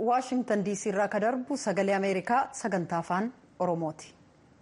waashingtan diisii irraa ka darbu sagalee ameerikaa sagantaa afaan oromooti.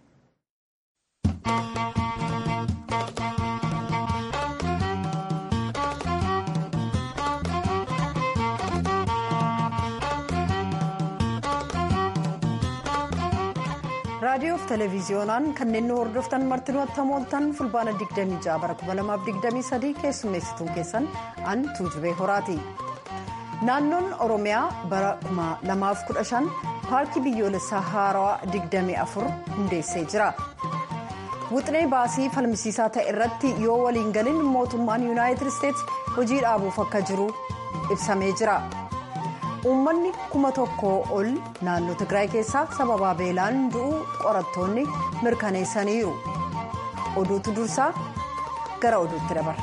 raadiyoo fi televiziyoonaan kanneen nu hordoftan martinuu attamooltan fulbaana 26 bara 2023 keessummeessituun keessan an tuujubee horaati. naannoon oromiyaa bara 2015 paarkii biyyoolessaa haarawaa 24 hundeessee jira. wuxinee baasii falmisiisaa ta'e irratti yoo waliin galin mootummaan yuunaayitid isteetsi hojii dhaabuuf akka jiru ibsamee jira. uummanni kuma tokkoo ol naannoo tigraay keessaa sababaa beelaan du'uu qorattoonni mirkaneessaniiru oduutu dursaa gara oduutti dabarra.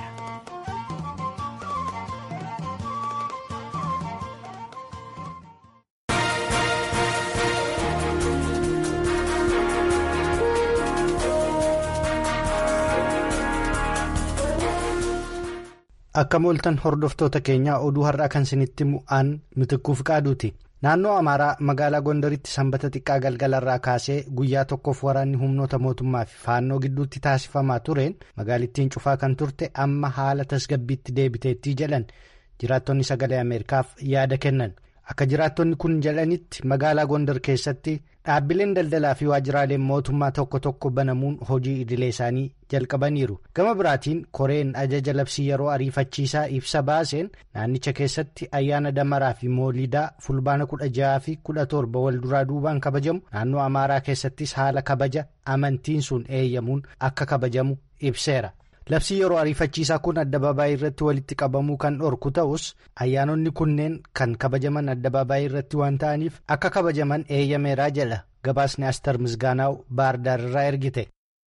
akka mooltan hordoftoota keenyaa oduu har'aa kan isinitti mu'aan mitikkuuf qaaduuti naannoo amaaraa magaalaa gondaritti sanbata xiqqaa galgalarraa kaasee guyyaa tokkoof waraanni humnoota mootummaa fi faannoo gidduutti taasifamaa tureen magaalittiin cufaa kan turte amma haala tasgabbiitti deebiteettii jedhan jiraattonni sagalee ameerikaaf yaada kennan akka jiraattonni kun jedhanitti magaalaa gondar keessatti dhaabbileen daldalaa fi waajjiraaleen mootummaa tokko tokko banamuun hojii idilee isaanii jalqabaniiru gama biraatiin koreen ajaja labsii yeroo ariifachiisaa ibsa baaseen naannicha keessatti ayyaana damaraa fi moolidaa fulbaana kudha jaha fi kudha torba wal duraa duubaan kabajamu naannoo amaaraa keessattis haala kabaja amantiin sun eeyyamuun akka kabajamu ibseera. labsii yeroo ariifachiisaa kun addabaabaayii irratti walitti qabamuu kan dhorku ta'us ayyaanonni kunneen kan kabajaman addabaabaayii irratti waan ta'aniif akka kabajaman eeyyameeraa jedha gabaasni astar misgaanaaw baardaar irraa ergite.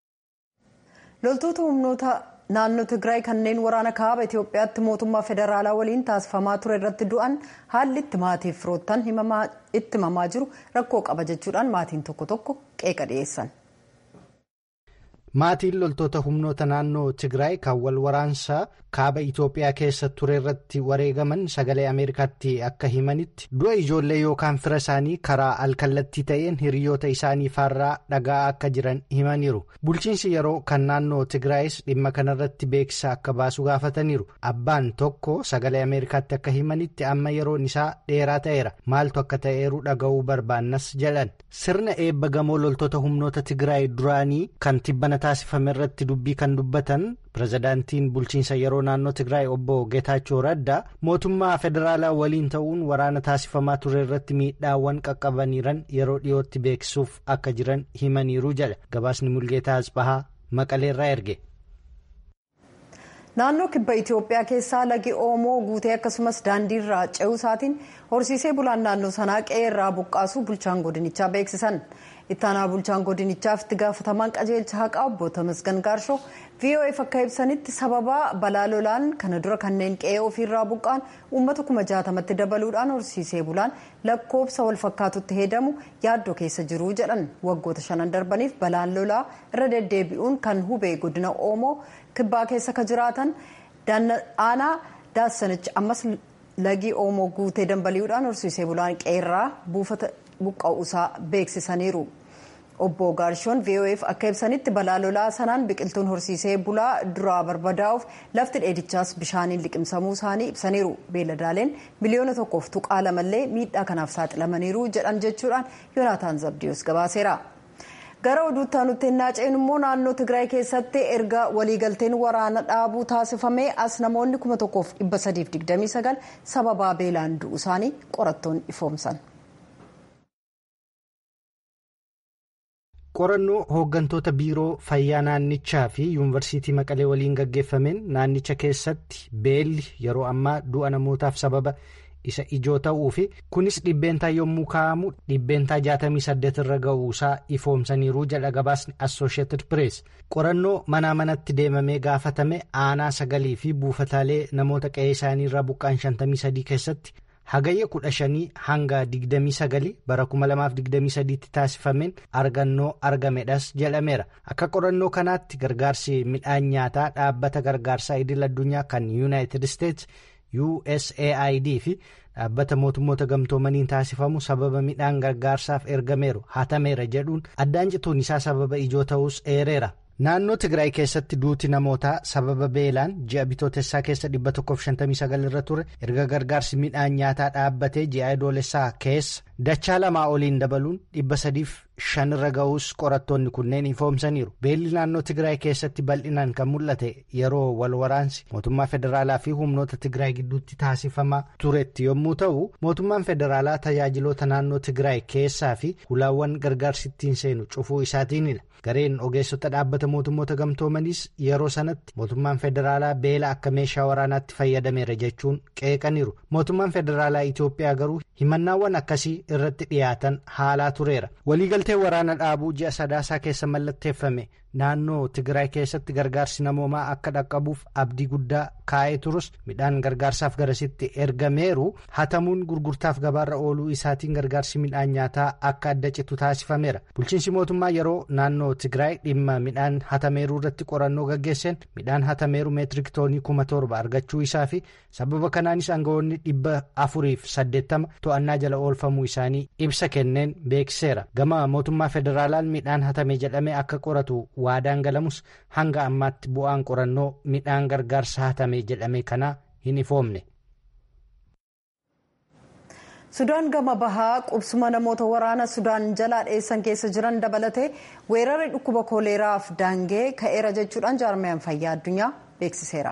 loltoota humnoota naannoo tigraay kanneen waraana kaaba itiyoophiyaatti mootummaa federaalaa waliin taasifamaa ture irratti du'an haalli itti maatiif firoottan itti himamaa jiru rakkoo qaba jechuudhaan maatiin tokko tokko qeeqa dhiyeessan. maatiin loltoota humnoota naannoo tigraay kan wal waraansaa kaaba itiyoophiyaa keessa ture irratti wareegaman sagalee ameerikaatti akka himanitti du'a ijoollee yookaan fira isaanii karaa alkallattii ta'een hiriyoota isaanii faarraa dhagaa akka jiran himaniiru bulchiinsi yeroo kan naannoo tigraayis dhimma kanarratti beeksisa akka baasu gaafataniiru abbaan tokko sagalee ameerikaatti akka himanitti amma yeroon isaa dheeraa ta'eera maaltu akka ta'eeru dhaga'uu barbaannas jedhan sirna eebba gamoo loltoota humnoota tigraay duraanii kan tibbana taasifame irratti dubbii kan dubbatan pirezidaantiin bulchiinsa yeroo naannoo tigraay obbo geetaachoo raddaa mootummaa federaalaa waliin ta'uun waraana taasifamaa ture irratti miidhaawwan qaqqabaniiran yeroo dhiyootti beeksisuuf akka jiran himaniiru jedha gabaasni mulgeetaa asbahaa maqaleerraa erge. naannoo kibba itiyoophiyaa keessaa lagi oomoo guutee akkasumas daandiirraa ce'uu isaatiin horsiisee bulaan naannoo sanaa qe'ee irraa buqqaasuu bulchaan godinichaa beeksisan ittaanaa bulchaan godinichaaf itti gaafatamaan qajeelcha haqaa obbo Tamasgan Gaarshoo VOF akka ibsanitti sababa balaa lolaan kana dura kanneen qe'ee ofiirraa buqqaan uummata kuma jaatamatti dabaluudhaan horsiisee bulaan lakkoobsa wal fakkaatutti heedamu yaaddoo keessa jiru jedhan waggoota shanan darbaniif balaan lolaa irra deddeebi'uun kan hubee godina oomoo kibbaa keessa ka jiraatan aanaa daassanichi ammas lagii oomoo guutee dambali'uudhaan horsiisee bulaan qe'eerraa buufata buqqa'uusaa beeksisaniiru. obbo Gaarshoon VOF akka ibsanitti balaa lolaa sanaan biqiltuun horsiisee bulaa duraa barbadaa'uuf lafti dheedichaas bishaaniin liqimsamuu isaanii ibsaniiru. Beeladaaleen miliyoona tokkoof tuqaa lamallee miidhaa kanaaf saaxilamaniiru jedhan jechuudhaan Yoonaataan Zabdiyoos gabaaseera. gara oduutti aanutti ennaa ceenu immoo naannoo tigraay keessatti erga waliigalteen waraana dhaabuu taasifamee as namoonni 1329 sababaa beelaan du'u isaanii qorattoon ifoomsan. qorannoo hooggantoota biiroo fayyaa naannichaa fi yuunivarsiitii maqalee waliin gaggeeffameen naannicha keessatti beelli yeroo ammaa du'a namootaaf sababa isa ijoo ta'uu fi kunis dhibbeentaa yommuu kaa'amu dhibbeentaa 68 irra ga'uusaa ifoomsaniiru jedha gabaasni assosheetid pirees qorannoo manaa manatti deemamee gaafatame aanaa sagalii fi buufataalee namoota qe'ee isaanii irraa buqqaan 53 keessatti. hagayya kudha shanii hanga digdamii sagali bara kuma lamaaf digdamii sadiitti taasifameen argannoo argamedhas jedhameera akka qorannoo kanaatti gargaarsi midhaan nyaataa dhaabbata gargaarsaa idil addunyaa kan yuunaayitid isteets usaid fi dhaabbata mootummoota gamtoomaniin taasifamu sababa midhaan gargaarsaaf ergameeru hatameera jedhuun addaan cituun isaa sababa ijoo ta'us eereera. naannoo tigraay keessatti duuti namootaa sababa beelaan ji'a bitootessaa keessa 159 irra ture erga gargaarsi midhaan nyaataa dhaabbatee ji'a adoolessaa keessa dachaa lamaa oliin dabaluun 305 irra ga'uus qorattoonni kunneen ifoomsaniiru beelli naannoo tigraay keessatti bal'inaan kan mul'ate yeroo wal waraansi mootummaa federaalaa fi humnoota tigraay gidduutti taasifamaa turetti yommuu ta'u mootummaan federaalaa tajaajiloota naannoo tigraay keessaa fi hulaawwan gargaarsi ittiin seenu cufuu isaatiinidha. gareen ogeessota dhaabbata mootummoota gamtoomaniis yeroo sanatti mootummaan federaalaa beela akka meeshaa waraanaatti fayyadameera jechuun qeeqaniiru mootummaan federaalaa itiyoophiyaa garuu himannaawwan akkasii irratti dhiyaatan haalaa tureera waliigaltee waraana dhaabuu ji'a sadaasaa keessa mallatteeffame naannoo tigraay keessatti gargaarsi namoomaa akka dhaqqabuuf abdii guddaa kaa'ee turus midhaan gargaarsaaf garasitti ergameeru hatamuun gurgurtaaf gabaarra ooluu isaatiin gargaarsi midhaan nyaataa akka adda citu taasifameera bulchiinsi mootummaa yeroo naannoo tigraay dhimma midhaan hatameeruu irratti qorannoo gaggeesseen midhaan hatameeru meetirik toonii kuma torba argachuu isaa fi sababa kanaanis aangawoonni dhibba afuriif saddeettama to'annaa jala oolfamuu isaanii ibsa kenneen beeksiseera gama mootummaa federaalaan midhaan hatame jedhamee akka qoratu waadaan galamus hanga ammaatti bu'aan qorannoo midhaan gargaarsa hatame jedhame kanaa hin ifoomne. sudaan gama bahaa qubsuma namoota waraana sudaan jalaa dheessan keessa jiran dabalatee weerarri dhukkuba kooleeraaf daangee ka'eera jechuudhaan jaarmiyaan fayyaa addunyaa beeksiseera.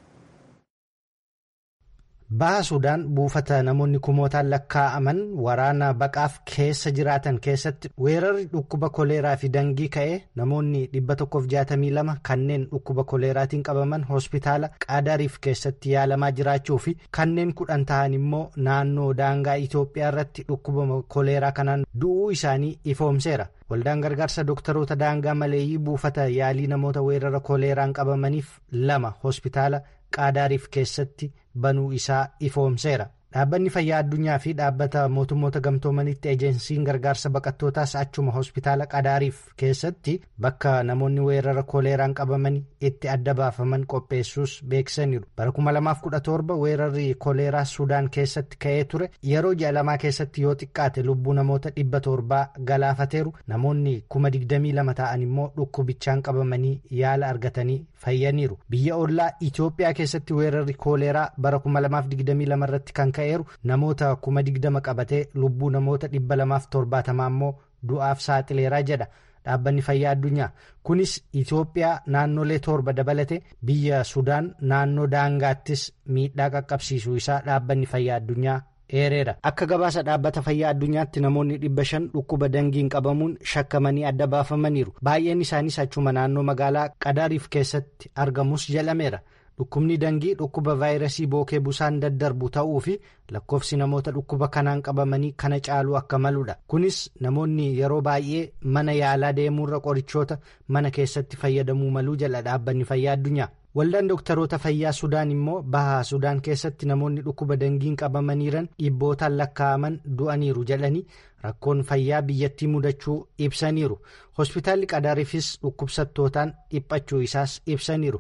baha sudaan buufata namoonni kumootaan lakkaa'aman waraana baqaaf keessa jiraatan keessatti weerarri dhukkuba koleeraa fi dangii ka'ee namoonni 162 kanneen dhukkuba koleeraatiin qabaman hospitaala qaadariif keessatti yaalamaa jiraachuu fi kanneen kudhan ta'an immoo naannoo daangaa itiyoophiyaa irratti dhukkuba koleeraa kanaan du'uu isaanii ifoomseera. waldaan gargaarsa dooktaroota daangaa maleeyyii buufata yaalii namoota weerara koleeraan qabamaniif lama hospitaala qaadaariif keessatti banuu isaa ifoomseera dhaabbanni fayyaa addunyaa fi dhaabbata mootummoota gamtoomanitti ejensiin gargaarsa baqattootaas achuma hospitaala qadaariif keessatti bakka namoonni weerara koleeraan qabaman itti adda baafaman qopheessuus beeksisaniiru bara 2017 weerarri koleeraa sudaan keessatti ka'ee ture yeroo ji'a lamaa keessatti yoo xiqqaate lubbuu namoota 700 galaafateeru namoonni 22 ta'an immoo dhukkubichaan qabamanii yaala argatanii fayyaniiru biyya ollaa itiyoophiyaa keessatti weerarri koleeraa bara 2022 irratti kan ka'eeru namoota 20 qabatee lubbuu namoota 270 immoo du'aaf saaxileeraa jedha dhaabbanni fayyaa addunyaa kunis itiyoophiyaa naannolee torba dabalate biyya sudaan naannoo daangaattis miidhaa qaqqabsiisuu isaa dhaabbanni fayyaa addunyaa eereera akka gabaasa dhaabbata fayyaa addunyaatti namoonni dhibba shan dhukkuba dangiin qabamuun shakkamanii adda baafamaniiru baay'een isaanis achuma naannoo magaalaa qadaariif keessatti argamus jedhameera dhukkubni dangii dhukkuba vaayirasii bookee busaan daddarbu ta'uu fi lakkoofsi namoota dhukkuba kanaan qabamanii kana caaluu akka maludha kunis namoonni yeroo baay'ee mana yaalaa deemuurra qorichoota mana keessatti fayyadamuu maluu jala dhaabbanni fayyaa addunyaa. waldaan dooktaroota fayyaa sudaan immoo bahaa sudaan keessatti namoonni dhukkuba dangiin qabamaniiran dhibbootaan lakkaa'aman du'aniiru jedhanii rakkoon fayyaa biyyattii mudachuu ibsaniiru hospitaalli qadaariifis dhukkubsattootaan dhiphachuu isaas ibsaniiru.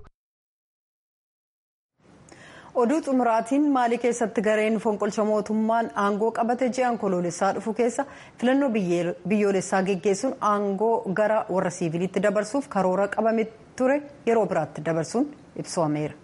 oduu xumuraatiin maalii keessatti gareen fonqolcha mootummaan aangoo qabate ji'aan koloolessaa dhufu keessa filannoo biyyoolessaa geggeessuun aangoo gara warra siiviliitti dabarsuuf karoora qabame ture yeroo biraatti dabarsuun ibsameera.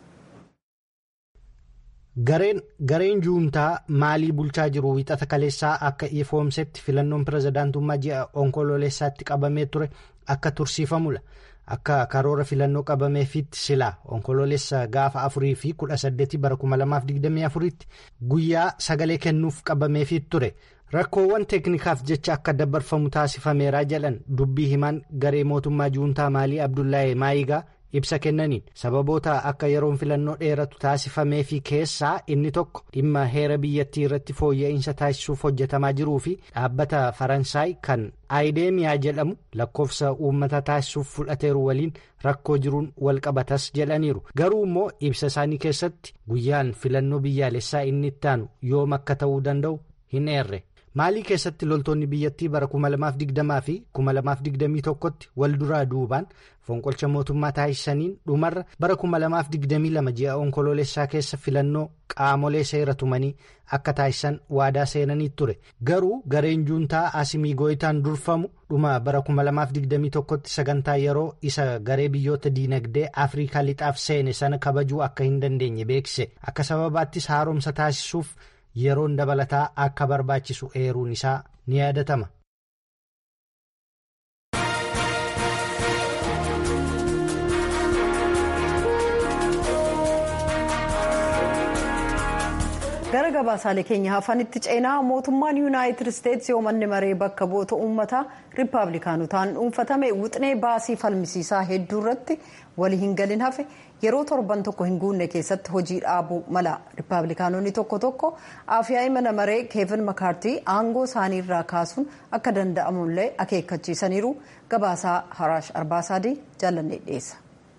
gareen juuntaa maalii bulchaa jiru wixata kaleessaa akka ifoomsetti filannoon pirezidaantummaa ji'a onkoloolessaatti qabamee ture akka tursiifamudha. akka karoora filannoo qabameefitti silaa onkoloolessa gaafa afurii fi kudha saddeetii bara kuma lamaaf digdamii afuritti guyyaa sagalee kennuuf qabameefit ture rakkoowwan teeknikaaf jecha akka dabarfamu taasifameeraa jedhan dubbii himaan garee mootummaa juuntaa maalii abdullahi maayigaa ibsa kennaniin sababoota akka yeroon filannoo dheeratu taasifameefi keessaa inni tokko dhimma heera biyyattii irratti fooyya'insa taasisuuf hojjetamaa jiruu fi dhaabbata faransaay kan aayideemiyaa jedhamu lakkoofsa uummata taasisuuf fudhateeru waliin rakkoo jiruun walqabatas jedhaniiru garuu immoo ibsa isaanii keessatti guyyaan filannoo biyyaalessaa inni ittaanu yoom akka ta'uu danda'u hin eerre maalii keessatti loltoonni biyyattii bara 2020 fi 2021tti wal duraa duubaan fonqolcha mootummaa taasisaniin dhumarra bara 2022 ji'a onkoloolessaa keessa filannoo qaamolee seera tumanii akka taasisan waadaa seenanii ture garuu gareen juuntaa asimii gooyitaan durfamu dhuma bara 2021tti sagantaa yeroo isa garee biyyoota diinagdee afriikaa lixaaf seene sana kabajuu akka hin dandeenye beeksise akka sababaattis haaromsa taasisuuf yeroon dabalataa akka barbaachisu eeruun isaa ni yaadatama. gara gabaasaalee keenya hafanitti ceenaa mootummaan yuunaayitid isteetsi yoomanni maree bakka bu'oota uummataa riippaabilikaanotaan dhuunfatame wixinee baasii falmisiisaa hedduu irratti walii hin galin hafe yeroo torban tokko hin guunne keessatti hojii dhaabuu mala riippaabilikaanonni tokko tokko afyaa'ii mana maree keevin makaartii aangoo isaanii irraa kaasuun akka danda'amullee akeekkachiisaniiru gabaasaa haraash arbaasaadii jaalannee dhiyeessa.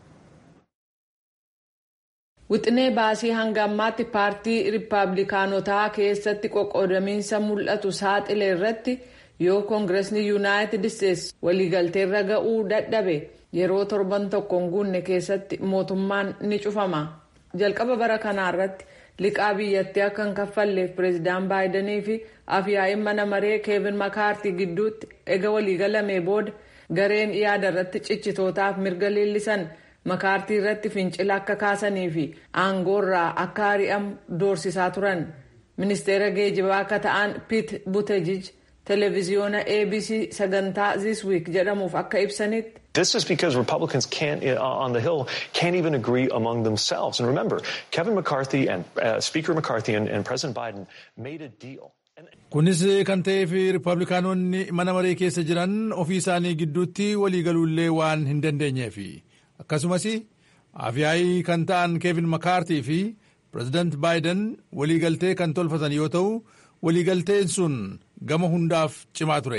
wixinee baasii hanga ammaatti paartii riippaabilikaanotaa keessatti qoqqoodamiinsa mul'atu saaxile irratti yoo koongiresni yuunaayitid isteetsi waliigalteerra ga'uu dadhabe yeroo torban tokko hin guunne keessatti mootummaan ni cufama jalqaba bara kanaa irratti liqaa biyyattii akka hin kaffalleef pireezidaan baayidanii fi afyaa'iin mana maree keevin makaartii gidduutti ega waliigalamee booda gareen yaada irratti cichitootaaf mirga leellisan. makaartii irratti fincila akka kaasanii fi aangoorraa akka ari'amu doorsisaa turan ministeera geejibaa akka ta'an piit butejij televiziyoona abc sagantaa this week jedhamuuf akka ibsanitti. This is because Republicans can't, uh, on the Hill can't even agree among themselves. And remember, Kevin McCarthy and uh, Speaker McCarthy and, and President Biden made a deal. Kunis kan ta'eef Riippablikaanonni mana maree keessa jiran ofii isaanii gidduutti waliigaluullee waan hin dandeenyeefi. akkasumas afyaa'ii kan ta'an keevin makaartii fi pireezidaant baayiden waliigaltee kan tolfatan yoo ta'u waliigalteen sun gama hundaaf cimaa ture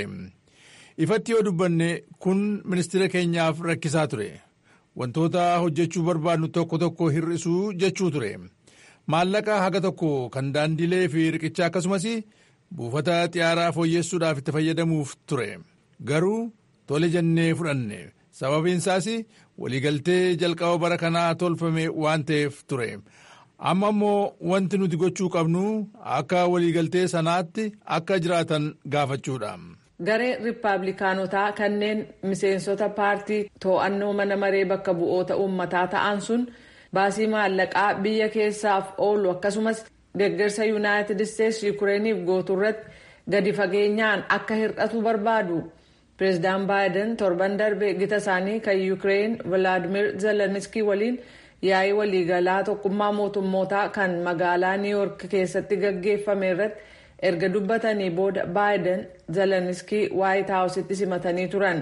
ifatti yoo dubbanne kun ministeera keenyaaf rakkisaa ture wantoota hojjechuu barbaadnu tokko tokko hir'isuu jechuu ture maallaqa haga tokko kan daandilee fi riqicha akkasumas buufata xiyyaaraa fooyyessuudhaaf itti fayyadamuuf ture garuu tole jennee fudhanne sababiin isaas waliigaltee jalqaba bara kanaa tolfame waan ta'eef ture amma immoo wanti nuti gochuu qabnu akka waliigaltee sanaatti akka jiraatan gaafachuudha. gareen riippaabilikaanotaa kanneen miseensota paartii to'annoo mana maree bakka bu'oota uummataa ta'an sun baasii maallaqaa biyya keessaaf oolu akkasumas deeggarsa yuunaayitid isteetsi yukureeniif gootu irratti gadi fageenyaan akka hir'atu barbaadu. pireezidaan baayiden torban darbe gita isaanii kan yuukireen vilaadimir zeleniskii waliin yaa'ii waliigalaa tokkummaa mootummootaa kan magaalaa niiwuork keessatti gaggeeffame irratti erga dubbatanii booda baayiden zeleniskii waayit haawusitti simatanii turan.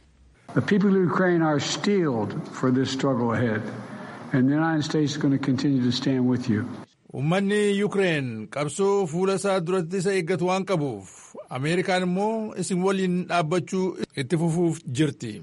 The people of Ukraine are steeled for this struggle ahead and the United States is going to continue to stand with you. Uummanni Yuukireen qabsoo fuula isaa duratti isa eeggatu waan qabuuf Ameerikaan immoo isin waliin dhaabbachuu itti fufuuf jirti.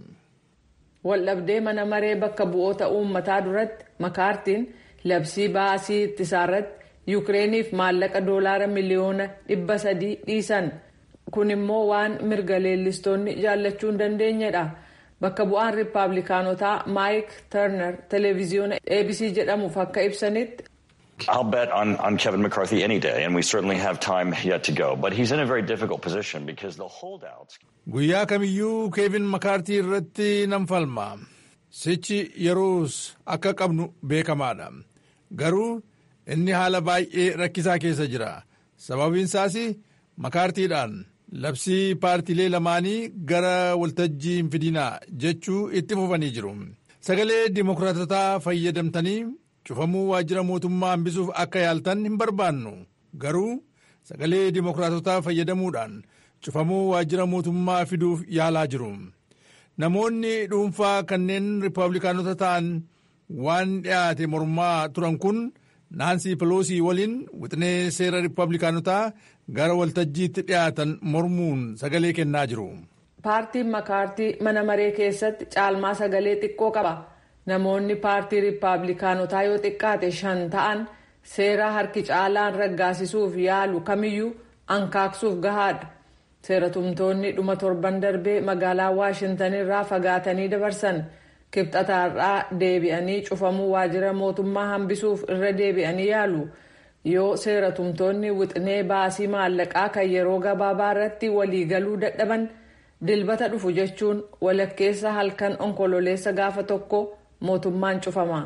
Waldhabdee mana maree bakka bu'oota uummataa duratti makaartiin labsii baasii ittisaa irratti Yuukireeniif maallaqa doolaara miliyoona dhibba sadii dhiisan. Kun immoo waan mirga leellistoonni jaallachuu hin dandeenyedha. Bakka bu'aan riippaabilikaanotaa Maayik Tarnar televiziyoona ABC jedhamuuf akka ibsanitti. I'll bet on, on Kevin McCarthy any day, and we certainly have time yet to go. But he's in a very difficult position because the holdouts. Guyyaa kamiyyuu Keevin Makaartii irratti nan falma. Sichi yeroos akka qabnu beekamaadha. Garuu inni haala baay'ee rakkisaa keessa jira. Sababiin isaas makaartiidhaan labsii paartiilee lamaanii gara waltajjii hin fidinaa jechuu itti fufanii jiru. Sagalee dimokiraatotaa fayyadamtanii cufamuu waajjira mootummaa hambisuuf akka yaaltan hin barbaannu garuu sagalee dimokiraatotaa fayyadamuudhaan cufamuu waajjira mootummaa fiduuf yaalaa jiru namoonni dhuunfaa kanneen riippaabilikaanota ta'an waan dhiyaate mormaa turan kun naansii peloosii waliin wixinee seera riippaabilikaanotaa gara waltajjiitti dhiyaatan mormuun sagalee kennaa jiru. paartiin makaartii mana maree keessatti caalmaa sagalee xiqqoo qaba. namoonni paartii riippaabilikaanotaa yoo xiqqaate shan ta'an seera harki caalaan raggaasisuuf yaalu kamiyyuu ankaaksuuf gahaadha. seeratumtoonni dhuma torban darbee magaalaa waashintan irraa fagaatanii dabarsan kibxataarraa deebi'anii cufamuu waajjira mootummaa hambisuuf irra deebi'anii yaalu yoo seeratumtoonni wixinee baasii maallaqaa kan yeroo gabaabaa irratti waliigaluu dadhaban dilbata dhufu jechuun walakkeessa halkan onkololeessa gaafa tokko mootummaan cufama.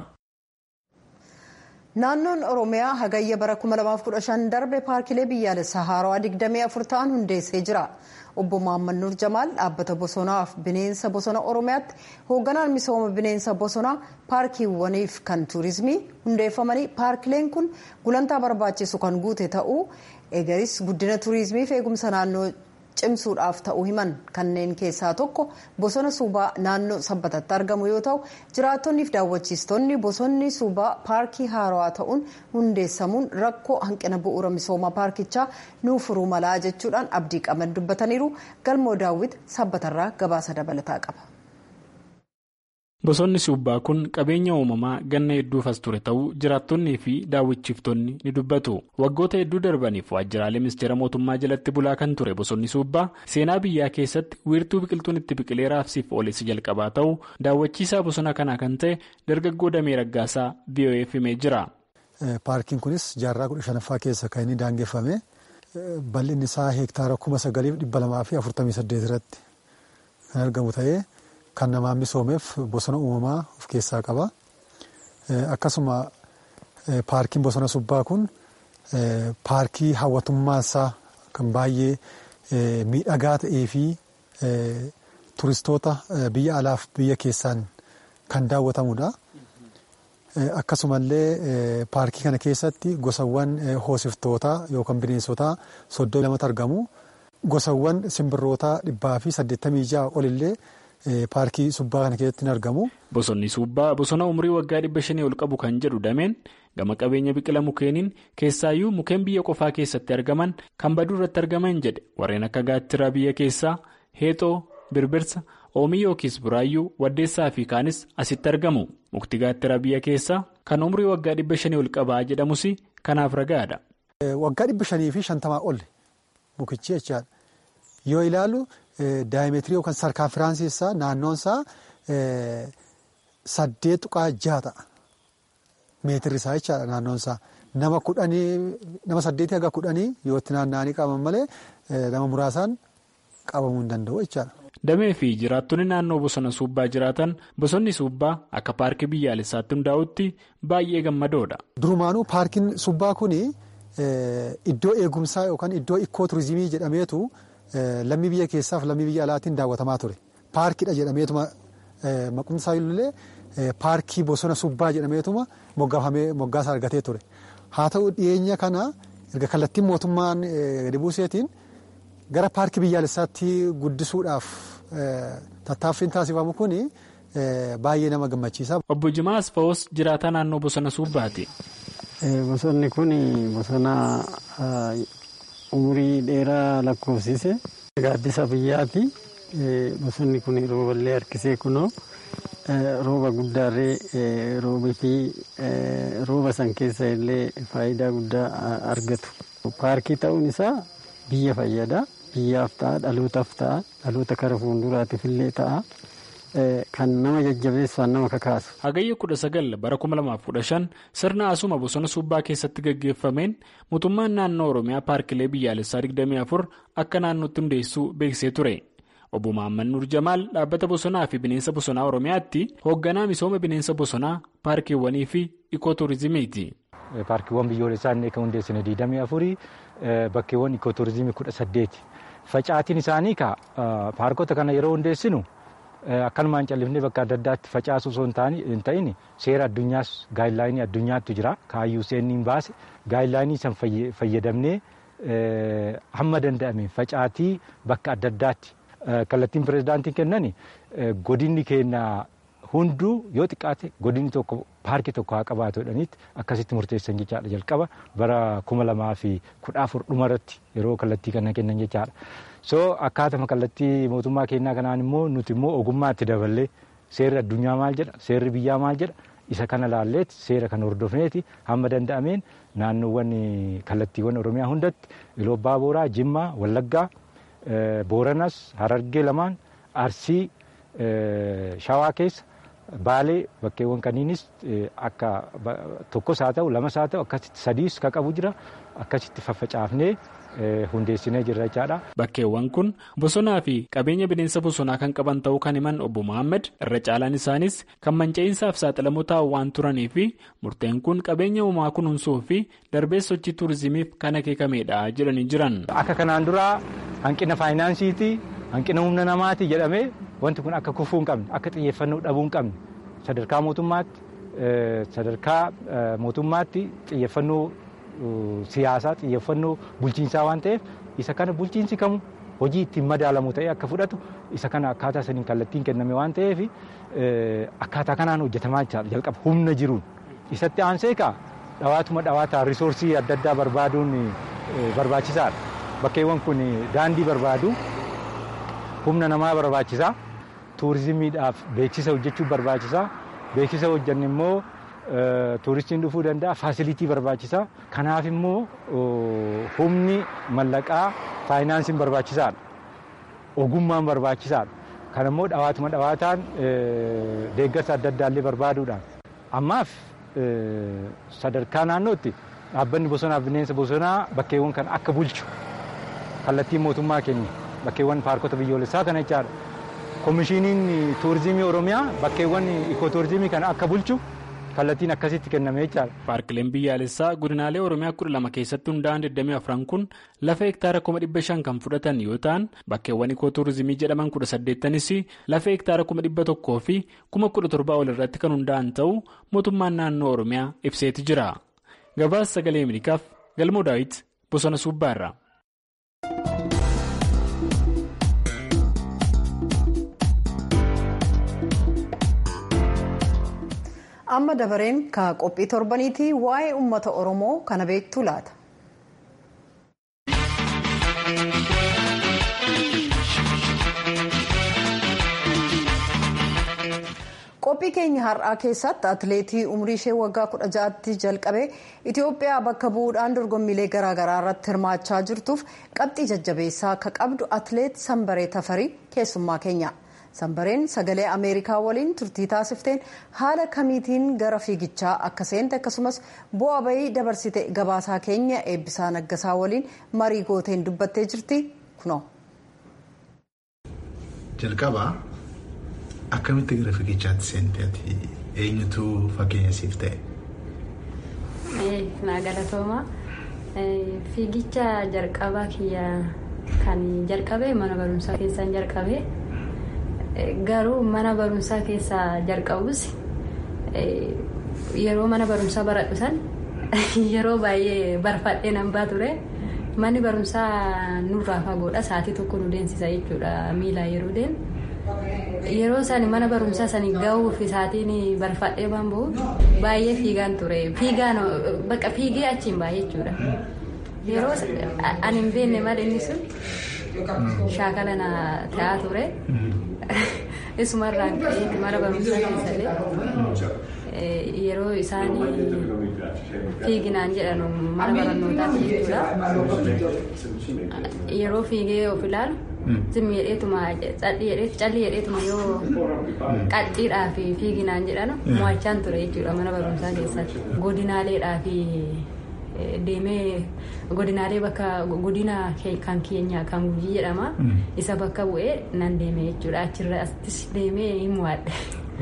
naannoon oromiyaa hagayya bara 2015 darbe paarkilee biyyaalessaa haarawaa 24 ta'an hundeessee jira obbo Mahammad Nur Jamaal dhaabbata bosonaaf bineensa bosona oromiyaatti hoogganaan misooma bineensa bosonaa paarkiiwwaniif kan tuurizimii hundeeffamanii paarkileen kun gulantaa barbaachisu kan guute ta'uu eegaris guddina tuurizimiif eegumsa naannoo cimsuudhaaf ta'uu himan kanneen keessaa tokko bosona suubaa naannoo sabbatatti argamu yoo ta'u jiraattonniif daawwachiistonni bosonni suubaa paarkii haarawaa ta'uun hundeessamuun rakkoo hanqina bu'uura misooma paarkichaa nuuf furuu malaa jechuudhaan abdii qaban dubbataniiru galmoo daawwit sabbatarraa gabaasa dabalataa qaba. Bosonni suubbaa kun qabeenya uumamaa ganna hedduuf as ture ta'uu jiraattonnii fi daawwachiiftonni ni dubbatu. Waggoota hedduu darbaniif waajjiraalee ministeera mootummaa jalatti bulaa kan ture bosonni suubbaa seenaa biyyaa keessatti wiirtuu biqiltuun itti biqilee raabsiif ooleessi jalqabaa ta'uu daawwachiisaa bosona kanaa kan ta'e dargaggoo damee raggaasaa VOA'f himee jira. Paarkiin kunis jaarraa kudha shanaffaa keessa kan inni daangeffame bal'inni isaa heektaara kuma sagaliif dhibba lamaa fi afurtamii saddeet irratti kan argamu ta'ee. Kan namaan misoomeef bosona uumamaa of keessaa qaba. Akkasuma paarkiin bosona subbaa kun paarkii hawwatummaan isaa kan baay'ee miidhagaa ta'ee fi turistoota biyya alaaf biyya keessaan kan daawwatamudha. Akkasumallee paarkii kana keessatti gosawwan hoosiftootaa yookaan bineensotaa soddomii lamatu argamu. Gosawwan simbirrootaa dhibbaa fi saddeettamii ja'a olillee. Paarkii subbaa kana keessatti ni argamu. Bosonni subbaa bosona umurii waggaa dhibba shanii ol qabu kan jedhu dameen gama qabeenya biqila mukeeniin keessaayyuu mukeen biyya qofaa keessatti argaman kan baduu irratti argaman jedhe warreen akka gaattiraa biyya keessaa heexoo birbirsa oomii yookiis buraayyuu waddeessaa fi kaanis asitti argamu mukti gaattiraa biyya keessaa kan umurii waggaa dhibba shanii ol qabaa jedhamus kanaaf ragaadha. Waggaa dhibba shanii fi shantamaa ol mukichi jechaadha yoo ilaalu. Daayimeetirii yookaan sarkaanfiraansii isaa naannoon isaa saddeet tuqaa jaha ta'a. Meetirri isaa jechaadha naannoon isaa. Nama kudhanii nama saddeetii haga kudhanii yoo itti naanna'anii qabaman malee nama muraasaan qabamuu hin danda'u jechaadha. Damee fi jiraattonni naannoo bosona suubbaa jiraatan bosonni suubbaa akka paarkii biyyaalessaatti hundaa'utti baay'ee gammadoodha. Durumaanuu paarkiin suubbaa kuni iddoo eegumsaa yookaan iddoo ikkoo turizimii jedhameetu. Lammii biyya keessaaf lammii biyya alaatiin daawwatamaa ture. Paarkiidha jedhameetuma maqumsaa illee paarkii bosona subbaa jedhameetuma moggaasaa argatee ture. Haa ta'u dhiyeenya kana erga kallattiin mootummaan gadi buuseetiin gara paarkii biyyaalessaatti guddisuudhaaf tattaaffiin taasifamu kun baay'ee nama gammachiisa. Obbo Jimaa Asfaawus jiraataa naannoo bosona subbaati. Bosonni kun bosona. umurii dheeraa lakkoofsise gaaddisa biyyaati bosonni kun rooballee harkisee kunoo rooba guddaallee roobii fi rooba san keessa illee faayidaa guddaa argatu paarkii ta'uun isaa biyya fayyada biyyaaf ta'a dhalootaaf ta'a dhaloota kara fuulduraatiif illee ta'a. Kan nama jajjabeessu nama kakaasu. Hagayya kudha sagal bara kuma lamaaf kudha shan sirna asuma bosona subbaa keessatti gaggeeffameen mootummaan naannoo Oromiyaa paarkilee biyyaalessaa digdamii afur akka naannootti hundeessuu beeksisee ture. Obbo Mahammad Nur Jamaal dhaabbata bosonaa fi bineensa bosonaa Oromiyaatti hoogganaa misooma bineensa bosonaa paarkiiwwanii fi ikooturizimiiti. Paarkiiwwan biyyoolessaa inni kan hundeessine digdamii afurii bakkeewwan ikooturizimii kudha saddeeti. Facaatiin isaanii paarkota kana yeroo hundeessinu. Akkanumaan callifnee bakka adda addaatti facaasu osoo hin ta'in seera addunyaas gaayidlaayinii addunyaatti jira kaayyuu seenni hin baase gaayidlaayinii san fayyadamnee hamma danda'ame facaatii bakka adda addaatti kallattiin pirezidaantiin kennan godinni keenya hunduu yoo xiqqaate godinni tokko paarkii tokko haa qabaatu jedhaniitti akkasitti murteessan jechaadha jalqaba bara kuma lamaa fi kudha afur dhumarratti yeroo kallattii kana kennan jechaadha. so akkaatama kallattii mootummaa keenyaa kanaan immoo nuti immoo ogummaa itti daballee seerri addunyaa maal jedha seerri biyyaa maal jedha isa kana laalleeti seera kan hordofneeti hamma danda'ameen naannoowwan kallattiiwwan oromiyaa hundatti iloo abbaa booraa jimmaa wallaggaa booranas harargee lamaan arsii shawaa keessa baalee bakkeewwan kaniinis akka tokkos haa ta'u lamas haa ta'u akkasitti sadiis ka qabu jira akkasitti faffacaafnee hundeessinee jirra jechaadha. Bakkeewwan kun bosonaa fi qabeenya bineensa bosonaa kan qaban ta'uu kan himan obbo Mohaammed irra caalaan isaanis kan manca'iinsaaf saaxilamoo ta'an waan turanii fi murteen kun qabeenya uumaa kunuunsuu fi darbee sochii tuurizimiif kan akeekamedha jedhanii jiran. Akka kanaan duraa hanqina faayinaansiiti hanqina humna namaati jedhamee wanti kun akka kufuu hin qabne akka xiyyeeffannoo dhabuu hin qabne sadarkaa mootummaatti sadarkaa mootummaatti xiyyeeffannoo siyaasaa xiyyeeffannoo bulchiinsaa waan ta'eef isa kana bulchiinsi kamu hojii ittiin madaalamu ta'ee akka fudhatu isa kana akkaataa saniin kallattiin kenname waan ta'eef akkaataa kanaan hojjetamaa jalqaba humna jiruun isatti aansee kaa dhawaatuma dhawaataa risoorsii adda addaa barbaaduun barbaachisaadha. Bakkeewwan kun daandii barbaadu humna namaa barbaachisaa tuurizimiidhaaf beeksisa hojjechuu barbaachisaa beeksisa hojjanne immoo tuuristiin dhufuu danda'a faasilitii barbaachisaa kanaaf immoo humni mallaqaa faayinaansiin barbaachisaadha ogummaan barbaachisaadha kan immoo dhawaatuma dhawaataan deeggarsa adda addaallee barbaaduudhaan ammaaf sadarkaa naannootti dhaabbanni bosonaaf bineensa bosonaa bakkeewwan kan akka bulchu kallattiin mootummaa kenna bakkeewwan paarkota biyyoolessaa kana jechaadha koomishiniin tuurizimii oromiyaa bakkeewwan ikootuurizimii kana akka bulchu kallattiin akkasitti kenname jechaadha. Paarkileen biyyaalessaa godinaalee Oromiyaa kudha lama keessatti hundaa'an 24 kun lafa hektaara 500 kan fudhatan yoo ta'an bakkeewwan ikootuurizimii jedhaman 18nis lafa hektaara 100 fi 17,000 ol irratti kan hundaa'an ta'uu mootummaan naannoo Oromiyaa ibseeti jira. Gabaasa sagalee Ameerikaaf Galmoo Daawit Bosona Suubbaarraa. amma dabareen ka qophii torbaniiti waa'ee ummata oromoo kana beektu laata. qophii keenya har'aa keessatti atileetii umrii ishee waggaa kudha ja'aatti jalqabee itiyoophiyaa bakka bu'uudhaan dorgommiilee garaagaraa irratti hirmaachaa jirtuuf qabxii jajjabeessaa akka qabdu atileet sanbaree tafarii keessummaa keenya. sanbareen sagalee ameerikaa waliin turtii taasifteen haala kamiitiin gara fiigichaa akka seente akkasumas bu'aa bahii dabarsite gabaasaa keenya eebbisaa naggasaa waliin marii gooteen dubbattee jirti kunoo. jalqabaa akkamitti gara fiigichaatti seente ati eenyutu fakkeenya siif ta'e. naa galatooma fiigicha jalqabaa kiyya kan jalqabe mana barumsaa keessaan jalqabe. garuu mana barumsaa keessaa jalqabus yeroo mana barumsaa baradhu san yeroo baay'ee barfadhee nan baa ture manni barumsaa nurraa fagoodha sa'aatii tokko nu deemsisa jechuudha miilaa yeroo deemu yeroo san mana barumsaa sani gahuuf sa'aatiin barfadhee waan bahu baay'ee fiigaan ture fiigaan bakka fiigee achiin baay'ee jechuudha yeroo ani hin beekne malee inni sun shaakala na ta'aa ture. Isumarraan ka'ee mana barumsaa keessallee yeroo isaan fiiginaan jedhanu mana barnootaatti jechuudha. Yeroo fiigee of ilaalu zimmi jedheetuma calli jedheetuma yoo qaxxiidhaa fi fiiginaan jedhanu mo'achaan ture jechuudha mana barumsaa keessatti. Godinaaleedhaa fi deemee godinaalee bakka godina kan keenya kan gujii jedhama isa bakka bu'ee nan deeme jechuudha achirrattis deemee hin mo'adhe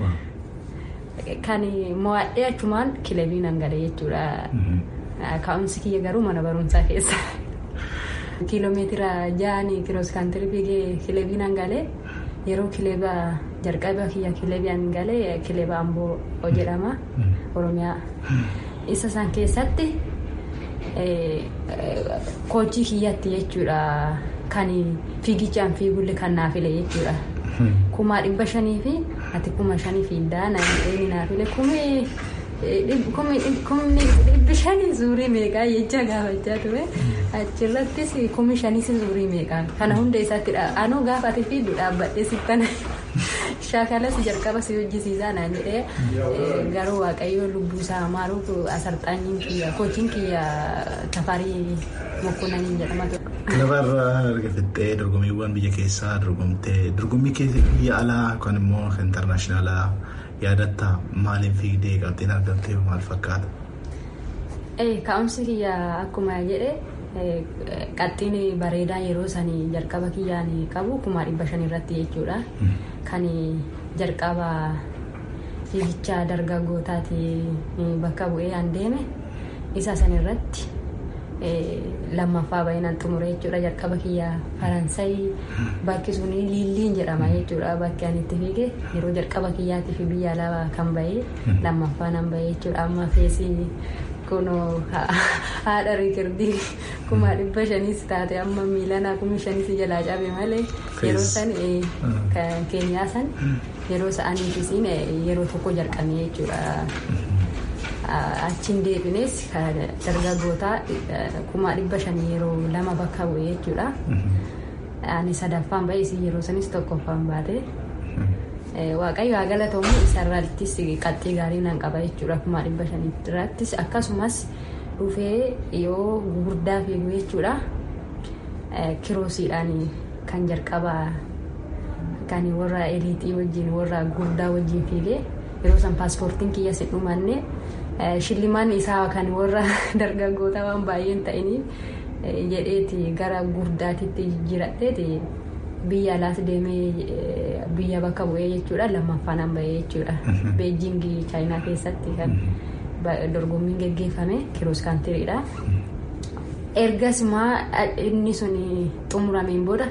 kan mo'adhee achumaan kilabii nan gale jechuudha ka'umsi kiyya garuu mana barumsaa keessa kiiloomeetira ja'anii kiroos kaantirii fiigee kilabii nan gale yeroo kileba jalqaba kiyya kilabiyaan galee kileba amboo jedhama oromiyaa isa san keessatti kochii kiyyatti jechuudha kan fiigichaan fiigulle kan naafile jechuudha. Kumaa dhibba shanii fi ati kuma shanii fiiddaa namni naafile kumni dhibbi shanii zuurii meeqaa jecha gaafachaa ture achirrattis kumi shanis zuurii meeqaa kana hunda isaatti anuu gaafa ati fiiddu dhaabbadhee sittana shaakalas jalqaba si hojjisiisaa naan jedhee garuu waaqayyo lubbuu isaa maaruuf asarxaanyiin kiyya koochiin kiyya tafarii mokkonaniin jedhama. Lafarraa erga fixxee dorgommiiwwan biyya keessaa dorgomtee dorgommii biyya alaa yookaan immoo intarnaashinaalaa yaadatta maaliin fiigdee qabxiin argamtee maal fakkaata? Ka'umsi kiyya akkuma jedhe qaxxiin bareedaa yeroo sanii jalqaba kiyyaan qabu kuma dhibba shan irratti jechuudha. Kan jalqaba fiigicha dargaggootaati bakka bu'ee an deeme isa san irratti lammaffaa baay'inaan xumure jechuudha jalqaba kiyya faransayi bakki sun liilliin jedhama jechuudha bakki ani itti fiige yeroo jalqaba kiyyaatiif biyya alaa kan bahee lammaffaa nan bahee jechuudha amma feesii kunoo haadha riikirdii kuma dhibba shaniis taate amma miilana kuma shaniis jalaa cabe malee yeroo san keenyaa san yeroo sa'aniifis yeroo tokko jalqabee jechuudha. achiin deebines dargaggootaa kuma dhibba shanii yeroo lama bakka bu'ee jechuudha. Ani sadaffaan bahee isii yeroo sanis tokkoffaan baate. Waaqayyo haa galatamu isarrattis qaxxii gaarii nan qaba jechuudha kuma dhibba shanii irrattis akkasumas dhufee yoo gurguddaa fiigu jechuudha. Kiroosiidhaan kan jalqabaa kan warra eliitii wajjin warra gurdaa wajjin fiigee yeroo san paaspoortiin kiyya si dhumanne shillimaan isaa kan warra dargaggoota waan baay'een ta'iniif jedheeti gara gurdaatitti jijjiiradheeti biyya alaas deemee biyya bakka bu'ee jechuudha lammaffaan an bahee jechuudha beejingii chaayinaa keessatti kan dorgommiin geggeeffame kiroos kaantiriidha. ergas maa inni sun xumurameen booda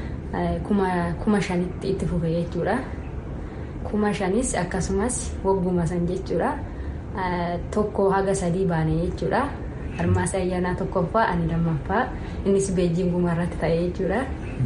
kuma shanitti itti fufe jechuudha. kuma shanis akkasumas wagguma san jechuudha. tokko haga sadii baane jechuudha. Harmaasa ayyaanaa tokkoffaa ani lammaffaa innis beejinguma irratti ta'e jechuudha.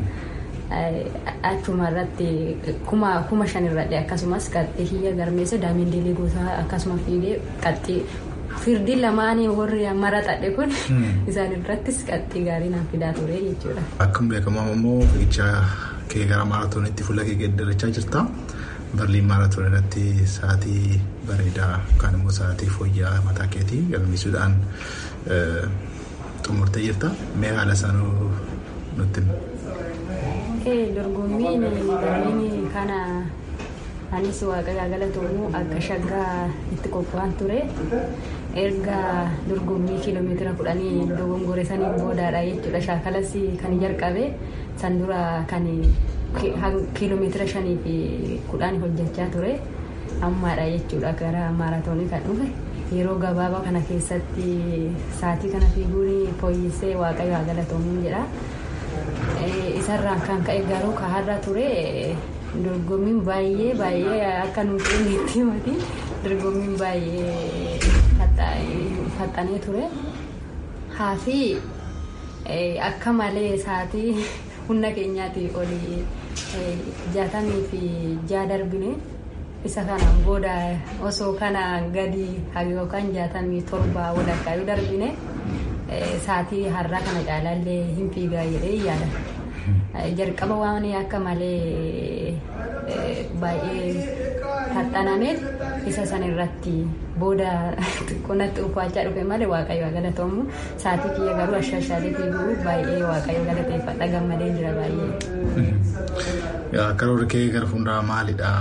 Achuma irratti kuma kuma shan irratti akkasumas qaxxii kiyya garmeessa daamiin diligootaa akkasuma fiigee qaxxii firdiin lamaanii warri maraxadhe kun isaan irrattis qaxxii gaarii naan fidaa ture jechuudha. Akkuma beekamu immoo fiigicha kee gara maaraatoonitti fuula kee geeddarachaa jirta. Barliin maaraatoon irratti sa'aatii bareedaa yookaan immoo sa'aatii fooyya'aa mataa keetii galmeessuudhaan xumurtee jirta. Mee haala isaa nutti Dorgommiin barliin kana anis waaqayyo galatoomuu akka shaggaa itti qophaa'an ture. Erga dorgommii kiiloomeetira kudhanii dogongore saniin boodaadha jechuudha. Shaakalas kan jalqabe san dura kan kiiloomeetira shanii fi kudhaan hojjechaa ture ammaadha jechuudha gara maaraatoonii kan dhufe yeroo gabaabaa kana keessatti sa'aatii kana fiiguun fooyyessee waaqayyo haa galatoomu jedha isarraan kan ka'e garuu kaharra ture dorgommiin baay'ee baay'ee akka nuti inni itti himati dorgommiin baay'ee faxxanee ture haafi akka malee sa'aatii humna keenyaatii olii jaatamii fi jaa darbine isa kanaan booda osoo kana gadi yookaan jaatamii torba walakkaa yoo darbine sa'aatii har'aa kana caalaallee hin fiigaa jedhee yaada. Jalqaba waan akka malee baay'ee faxxanameef isa san irratti booda xiqqoonatti uffachaa dhufe malee waaqayyo haa galatoomu sa'aatii kiyya garuu ashashaalee fiiguu baay'ee waaqayyo galateeffadha gammadee jira baay'ee. Karoorri kee gara fuulduraa maalidha?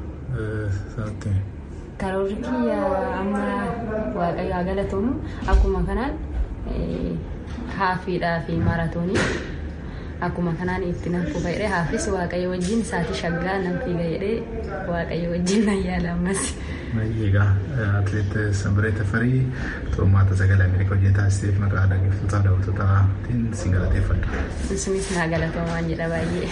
Karoorri kiyya amma waaqayyo haa galatoomu akkuma kanaan haafiidhaa fi maaraatoonii akkuma kanaan itti nan fufa jedhee haafis waaqayyo wajjin sa'aatii shaggaa nan fiiga jedhee waaqayyo wajjin nan yaala ammas. Egaa atileet Sanbiree Tafarii xurmaata sagalee Ameerikaa hojii taasiseef maqaa dhaggeeffattoota daawwattootaatiin si galateeffadha. Isinis naa galatoomaa jedha baay'ee.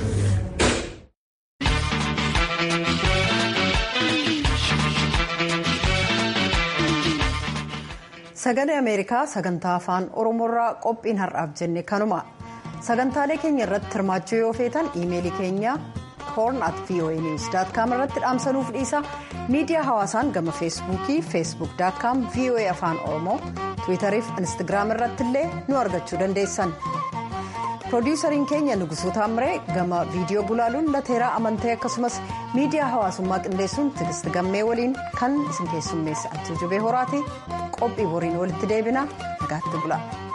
Sagalee Ameerikaa sagantaa afaan Oromoorraa qophiin har'aaf jenne kanuma. Sagantaalee keenya irratti hirmaachuu yoo feetan iimeelii keenya horn at voanews.com irratti dhaamsanuuf dhiisa. Miidiyaa hawaasaan gama feesbuukii facebook.com voa afaan oromoo tiwiitarii fi instagiraam irratti illee nu argachuu dandeessan. piroodiisariin keenya nugusuu taamiree gama viidiyoo gulaaluun lateeraa amantee akkasumas miidiyaa hawaasummaa qindeessuun tigist gammee waliin kan isin keessummeessa antuu jubee horaati qophii boriin walitti deebina nagaatti bula.